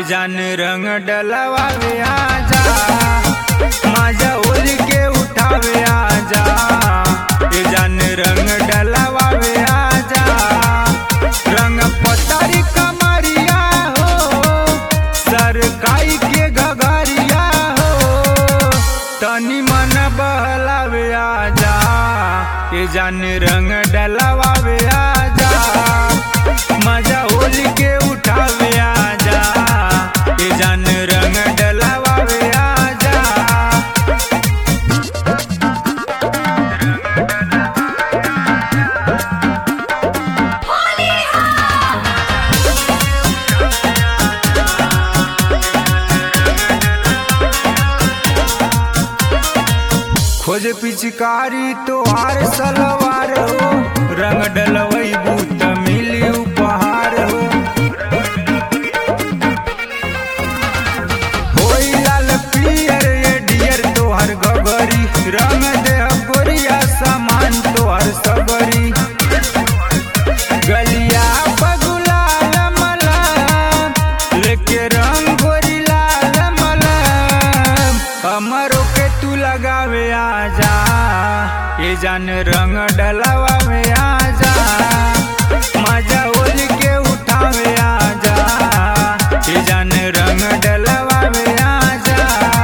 जान रंग डलवावे आजा माझ्या होली के उठावे आजा ये जान रंग डलवावे आजा रंग पतारी कमरिया हो सरकाई के घगरिया हो तनी मन बहलावे आजा ये जान रंग डलवावे आजा माझ्या होली के उठावे आजा ये जान रंग डलवावे आजा खोज पिचकारी तो हार सलवार हो रंग डलवई बूत मिली उपहार हो होई लाल पियर ये डियर तोहर गगरी रंग दे गोरिया सामान तोहर सबरी गलिया पगुलाल मलम लेके रंग गोरी लाल मलम हमरो के तू लगावे आजा ये जान रंग डलवावे आजा मजा होली के उठावे आजा ये जान रंग डलवावे आजा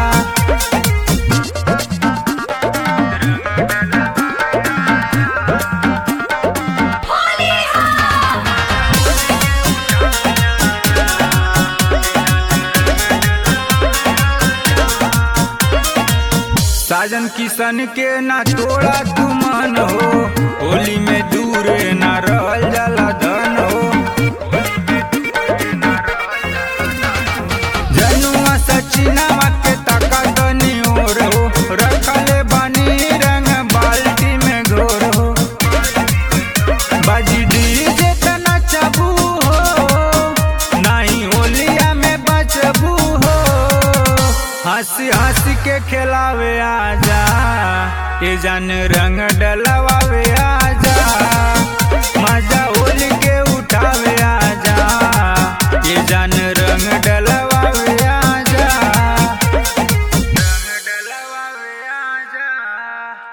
साजन किशन के ना तोड़ा तू मन हो होली में दूर ना रहल जाला धन हो जनुआ सचिनवा के तका तनी और हो रखले बानी रंग बाल्टी में घोर हो बाजी डीजे तना चबू हो नहीं होलिया में बचबू हो हंसी हंसी के खिलावे आजा ये जान रंग डलवावे आजा मजा होली के उठावे आजा ये जान रंग डल